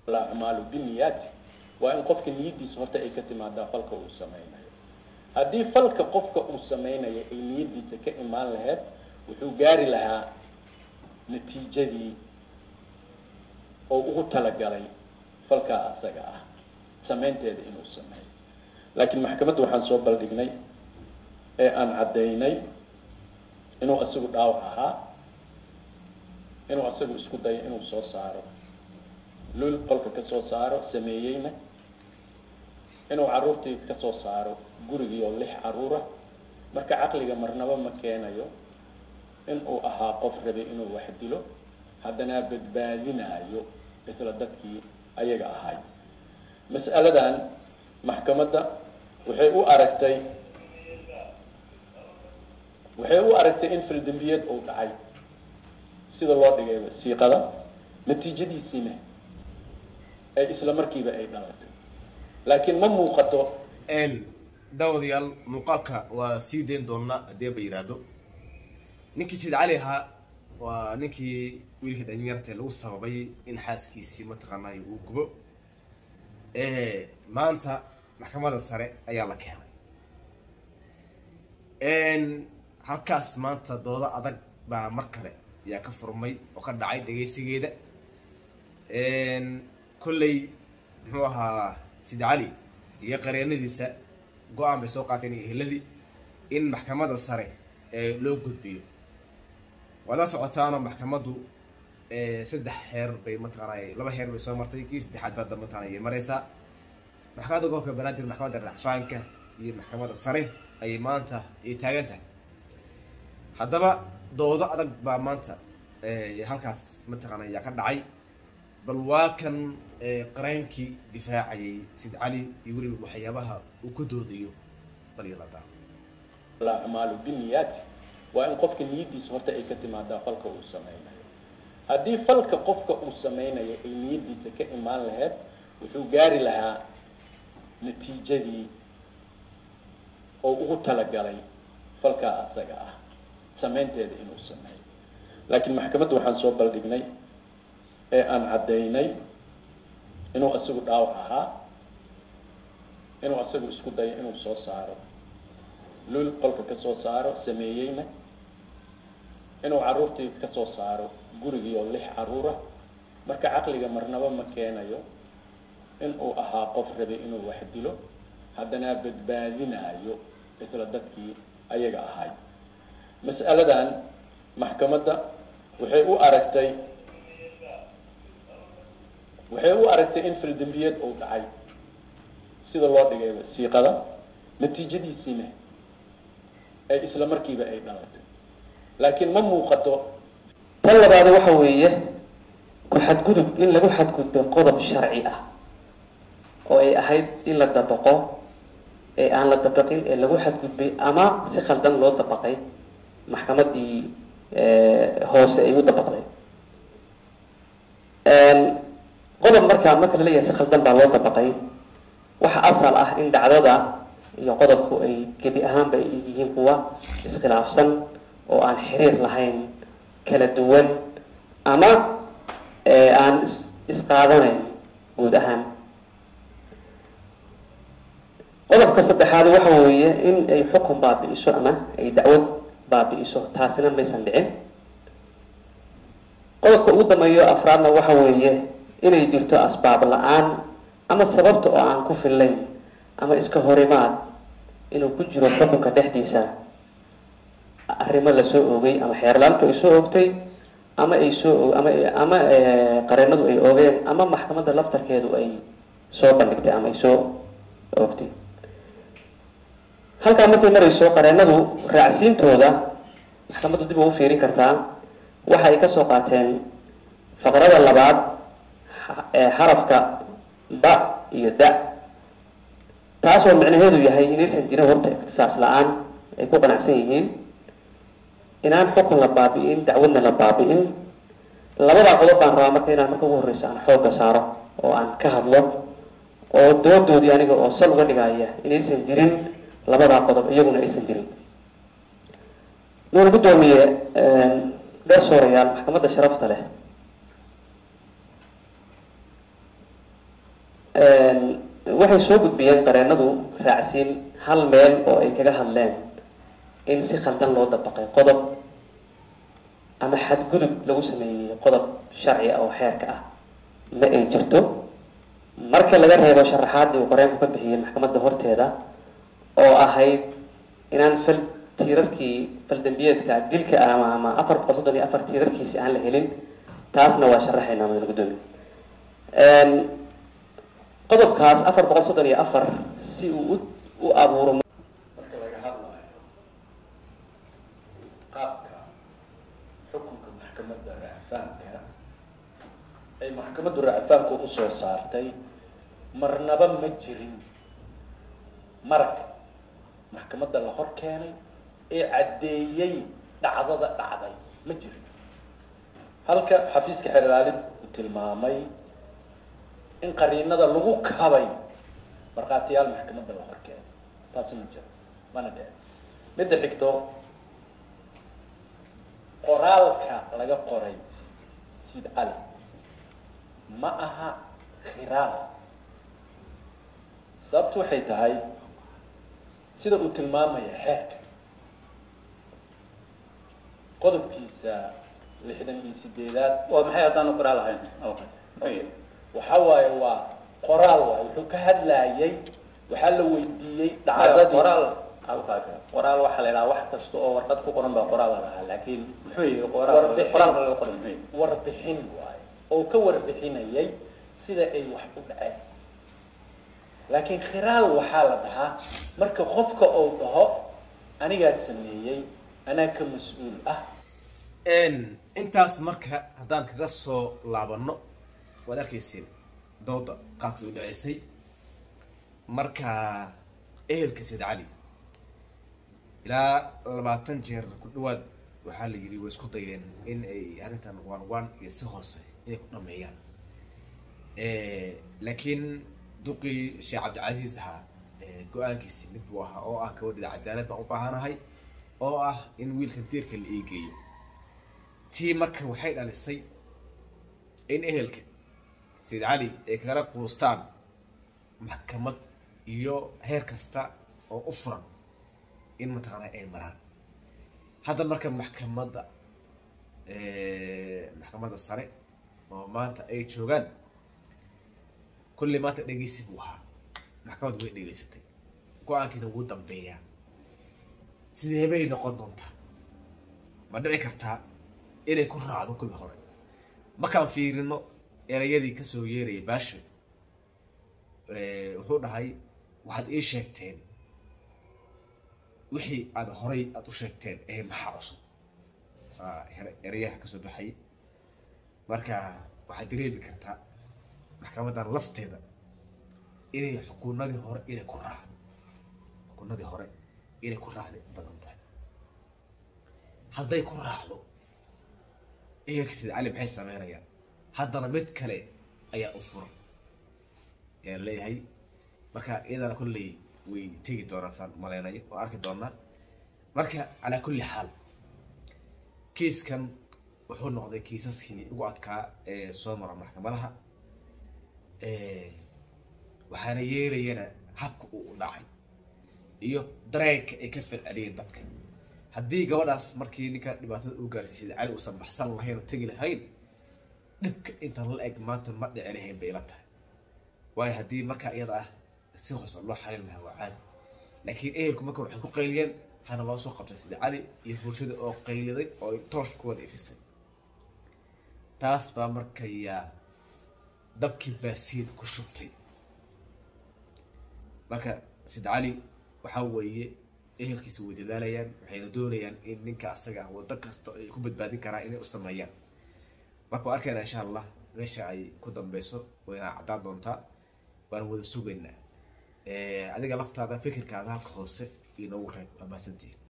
acmaalu biniyaati waa in qofka niyaddiisa horta ay ka timaadaa falka uu sameynayo haddii falka qofka uu sameynayo ay niyaddiisa ka imaan lahayd wuxuu gaari lahaa natiijadii oo ugu talagalay falkaa asaga ah sameynteeda inuu sameeyo laakiin maxkamadda waxaan soo baldhignay ee aan caddaynay inuu isagu dhaawac ahaa inuu isagu isku dayo inuu soo saaro lul qolka ka soo saaro sameeyeyna inuu carruurtii ka soo saaro gurigii oo lix carruura marka caqliga marnaba ma keenayo in uu ahaa qof rabay inuu wax dilo haddana badbaadinaayo isla dadkii ayaga ahay mas'aladan maxkamadda waxay u aragtay waxay u aragtay in fildambiyeed uu dhacay sida loo dhigay wasiiqada natiijadiisiina ay isla markiiba ay dhalatay laakiin ma muuqato daawadayaal muuqaalka waa sii dayn doonaa haddii ba yidhaahdo ninkii sayid cali ahaa waa ninkii wiilkii dhalinyarta lagu sababay in xaaskiisii mataqaanay uu gubo maanta maxkamadda sare ayaa la keenay halkaas maanta doodo adag baa mar kale ayaa ka furmay oo ka dhacay dhegaysigeeda kolley muxuu ahaa sayid cali iyo qareenadiisa go-aan bay soo qaateen iyo ehladii in maxkamadda sare loo gudbiyo waad la socotaanoo maxkamaddu saddex heer bay mataqaanay laba heer bay soo martay kii saddexaad baa mataqana ayay maraysaa maxkamadda gobolka banaadir maxkamadda racfaanka iyo maxkamadda sare ayay maanta ay taagan tahay haddaba doodo adag baa maanta halkaas mataqaana ayaa ka dhacay bal waa kan qareynkii difaacayay sid cali iyo weliba waxyaabaha uu ka doodayo bal yaladaa acmaalu biniyaati waa in qofka niyaddiisa horta ay ka timaadaa falka uu sameynayo haddii falka qofka uu sameynayo ay niyaddiisa ka imaan lahayd wuxuu gaari lahaa natiijadii oo ugu talagalay falkaa asaga ah sameynteeda inuu sameeyo laakiin maxkamadda waxaan soo baldhignay ee aan caddaynay inuu isagu dhaawac ahaa inuu isagu isku dayo inuu soo saaro lul qolka ka soo saaro sameeyeyna inuu carruurtii ka soo saaro gurigii oo lix carruura marka caqliga marnaba ma keenayo in uu ahaa qof rabay inuu wax dilo haddana badbaadinaayo isla dadkii ayaga ahay mas'aladan maxkamadda waxay u aragtay waxay u aragtay in fildambiyeed uu dhacay sida loo dhigay wasiiqada natiijadiisiina ay isla markiiba ay dhalatay laakiin ma muuqato tan labaad waxa weeye ku xadgudub in lagu xadgudbay qodob sharci ah oo ay ahayd in la dabaqo ee aan la dabaqin ee lagu xadgudbay ama si khaldan loo dabaqay maxkamaddii hoose ay u dabaqday qodob markaa marka la leeyahay si khaldan baa loo dabaqay waxa asal ah in dhacdada iyo qodobku ay gebi ahaanba ay yihiin kuwa iskhilaafsan oo aan xiriir lahayn kala duwan ama aan isqaadanayn guud ahaan qodobka saddexaad waxa weeye in ay xukun baabi'iso ama ay dacwad baabi'iso taasina maysan dhicin qodobka ugu dambeeyo afraadna waxa weeye inay jirto asbaab la-aan ama sababta oo aan ku fillayn ama iska horimaad inuu ku jiro xukunka dhexdiisa arrimo lasoo oogay ama xeerlaantu ay soo oogtay ama ay soo ama ama qareenadu ay oogeen ama maxkamadda laftarkeedu ay soo bandhigtay ama ay soo oogtay halkaa markay marayso qareenadu raacsiintooda maxkamaddu dib ugu fiirin kartaa waxa ay kasoo qaateen faqrada labaad xarafka ba iyo da taasoo micnaheedu yahay inaysan jirin horta ikhtisaas la-aan ay ku qanacsan yihiin inaan xukun la baabi'in dacwadna la baabi'in labadaa qodob baan rabaa marka inaan marka ugu horreysa aan xoogga saaro oo aan ka hadlo oo doodoodii aniga oo sal uga dhigaya inaysan jirin labadaa qodob iyaguna aysan jirin nuuna guddoomiye garsoorayaal maxkamadda sharafta leh waxay soo gudbiyeen qareenadu raacsiin hal meel oo ay kaga hadleen in si khaldan loo dabaqay qodob ama xadgudub lagu sameeyey qodob sharci ah oo xeerka ah ma ay jirto marka laga reebo sharaxaadii uu qoreenku ka bixiyey maxkamadda horteeda oo ahayd inaan fal tiirarkii faldambiyeedka dilka ah ama ama afar boqol soddon iyo afar tiirarkiisi aan la helin taasna waa sharaxaynaa madana guddoomiye qodobkaas afar boqol soddon iyo afar si uu u abuuro marka laga hadlayo qaabka xukunka maxkamadda racfaanka ay maxkamaddu racfaanku usoo saartay marnaba ma jirin marag maxkamadda la hor keenay ee caddeeyey dhacdada dhacday ma jirin halka xafiiska xeer ilaalid uu tilmaamay in qariinada lagu kabay markhaatiyaal maxkamadda la hor keenay taasi ma jiro mana dhicin midda xigto qoraalka laga qoray sid cali ma aha khiraal sababtu waxay tahay sida uu tilmaamaya xeerka qodobkiisa lixdan iyo sideedaad waa maxay haddaanu qoraal ahayn waxa waaye waa qoraal waay wuxuu ka hadlayay waxaa la weydiiyey dhacdadii qoraal halkaaga qoraal waxaa la idhaha wax kasta oo warqad ku qoran baa qoraal la dhahaa laakiin muxuu yihi qoraal Warbixin. qoraalka laga qoran muxuu yihi warbixin waaye oo ka warbixinayay sida ay wax u dhaceen laakiin khiraal waxaa la dhahaa marka qofka uu dhaho anigaa sameeyey anaa ka mas-uul ah intaas marka haddaan kaga soo laabano waad arkayseen dooda qaabkii u dhaceysay marka ehelka sayd cali ilaa labaatan jeer ku dhawaad waxaa la yidhi way isku dayeen in ay arrintan waan waan iyo si hoose inay ku dhameeyaan laakiin duqii sheekh cabdicasiis ahaa go-aankiisi mid buu ahaa oo ah gabadhida cadaalad baan u baahanahay oo ah in wiilkan diirka la eegeeyo tii marka waxay dhalisay in ehelka sayid cali ay kagala quustaan maxkamad iyo heer kasta oo u furan in mataqaanaa ay maraan hadda marka maxkamadda maxkamadda sare oo maanta ay joogaan kulley maanta dhegeysi buu ahaa maxkamaddu way dhegeysatay go-aankiina wuu dambeeyaa sidee bay noqon doontaa ma dhici kartaa inay ku raacdo kuwii hore markaan fiirino erayadii kasoo yeerayay baasha wuxuu dhahay waxaad ii sheegteen wixii aad horay aada u sheegteen ee maxaa cusub erayaha kasoo baxay marka waxaad dareemi kartaa maxkamadan lafteeda inay xukunadii hore inay ku raacdo xukunadii hore inay ku raacday badan tahay hadday ku raacdo ehelka sida cali maxay sameynayaan haddana mid kale ayaa u furan ayaan leeyahay marka iyadana kolley way tegi doonaa saan maleynayo oo arki doonaa marka calaa kulli xaal kiiskan wuxuu noqday kiisaskii ugu adkaa ee soo mara maxkamadaha waxaana yeelayana habka uu u dhacay iyo dareenka ay ka falceliyeen dadka haddii gabadhaas markii ninka dhibaatada uu gaarsiisay cali uusan baxsan lahayn oo tegi lahayn dhibka intan la eg maanta ma dhici lahayn bay ila tahay waayo haddii markaa iyada ah si hoose loo xalin lahaa waa caadi laakiin ehelku marka waxay ku qayliyeen hana loo soo qabtay sida cali iyo bulshada oo qayliday oo ay toosh ku wada ifisay taas baa markayaa dabkii baasiid ku shubtay marka sid cali waxaa weeye ehelkiisa way dadaalayaan waxayna doonayaan in ninka asaga ah waddo kasta ay ku badbaadin karaan inay u sameeyaan marka waa arkayna insha allah meesha ay ku dambeyso wayna caddaan doontaa waan wada sugaynaa adiga laftaada fikirkaada halka hoose inoogu reeb waa mahadsantihin